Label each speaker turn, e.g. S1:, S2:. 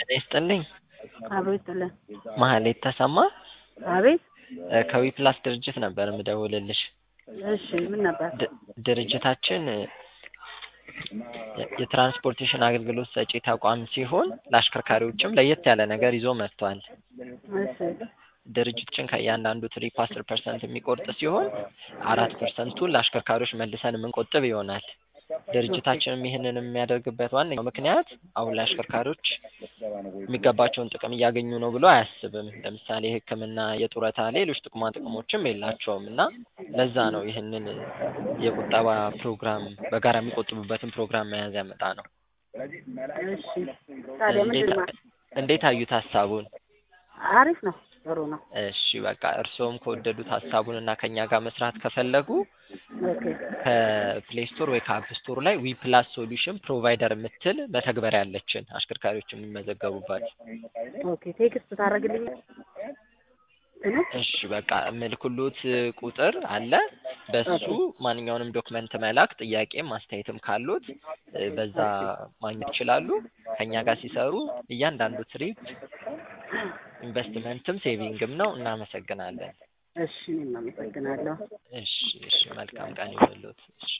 S1: ይስጥልኝ።
S2: አብሮ ይስጥልን።
S1: ማህሌት ተሰማ
S2: አቤት።
S1: እ ከዊፕላስ ድርጅት ነበር የምደውልልሽ።
S2: እሺ ምን ነበር?
S1: ድ- ድርጅታችን እ የትራንስፖርቴሽን አገልግሎት ሰጪ ተቋም ሲሆን ለአሽከርካሪዎችም ለየት ያለ ነገር ይዞ መጥቷል።
S2: እሺ
S1: ድርጅታችን ከእያንዳንዱ ትሪፕ አስር ፐርሰንት የሚቆርጥ ሲሆን አራት ፐርሰንቱን ለአሽከርካሪዎች መልሰን የምንቆጥብ ይሆናል። ድርጅታችንም ይህንን የሚያደርግበት ዋነኛው ምክንያት አሁን ላይ አሽከርካሪዎች የሚገባቸውን ጥቅም እያገኙ ነው ብሎ አያስብም። ለምሳሌ ሕክምና፣ የጡረታ፣ ሌሎች ጥቅማ ጥቅሞችም የላቸውም እና ለዛ ነው ይህንን የቁጠባ ፕሮግራም በጋራ የሚቆጥቡበትን ፕሮግራም መያዝ ያመጣ ነው።
S2: እሺ ታዲያ ምንድን
S1: እንዴት
S2: ነው?
S1: እንዴት አዩት ሀሳቡን?
S2: አሪፍ ነው፣ ጥሩ ነው።
S1: እሺ በቃ እርስዎም ከወደዱት ሀሳቡን እና ከኛ ጋር መስራት ከፈለጉ
S2: ኦኬ
S1: ከፕሌይ ስቶር ወይ ከአፕ ስቶር ላይ ዊ ፕላስ ሶሉሽን ፕሮቫይደር የምትል መተግበሪያ ያለችን አሽከርካሪዎች የሚመዘገቡባት።
S2: ኦኬ ቴክስት ታደርግልኝ እኔ
S1: እሺ በቃ ምልክሎት ቁጥር አለ። በሱ ማንኛውንም ዶክመንት መላክ፣ ጥያቄም አስተያየትም ካሉት እ በዛ ማግኘት ይችላሉ። ከኛ ጋር ሲሰሩ እያንዳንዱ ትሪፕ ኢንቨስትመንትም ሴቪንግም ነው። እናመሰግናለን።
S2: እሺ እኔም አመሰግናለሁ።
S1: እሺ እሺ መልካም ቀን ይሁንልዎት። እሺ